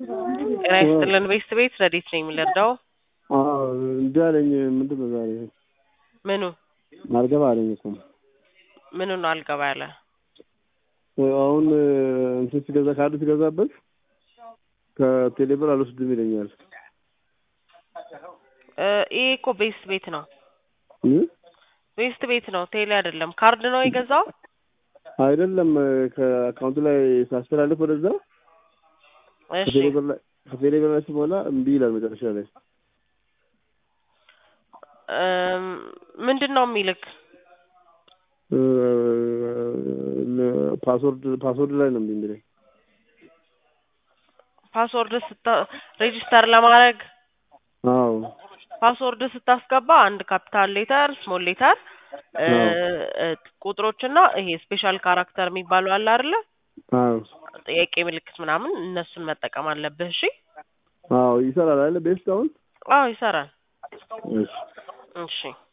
ጤና ይስጥልን ቤስት ቤት ረዴት ነኝ የምንረዳው እንዲህ አለኝ። ምንድን ነው ዛሬ ምኑ አልገባ አለኝ እኮ ምኑ ነው አልገባ ያለ አሁን እንትን ሲገዛ ካርድ ሲገዛበት ከቴሌብር አልወስድም ይለኛል። እ ይሄ እኮ ቤስት ቤት ነው እ? ቤስት ቤት ነው ቴሌ አይደለም ካርድ ነው የገዛው አይደለም ከአካውንቱ ላይ ሳስተላልፍ ወደዛ እሺ ከቴሌብር ላይ ከቴሌብር ላይ ስሞላ እምቢ ይላል መጨረሻ ላይ እም፣ ምንድን ነው የሚልክ እ፣ ፓስወርድ ፓስወርድ ላይ ነው እምቢ የሚለኝ። ፓስወርድ ስታ ሬጂስተር ለማድረግ አዎ ፓስወርድ ስታስገባ አንድ ካፒታል ሌተር ስሞል ሌተር ቁጥሮችና ይሄ ስፔሻል ካራክተር የሚባለው አለ አይደለ አዎ ጥያቄ ምልክት ምናምን እነሱን መጠቀም አለብህ እሺ አዎ ይሰራል አይደል ቤስት አሁን አዎ ይሰራል እሺ እሺ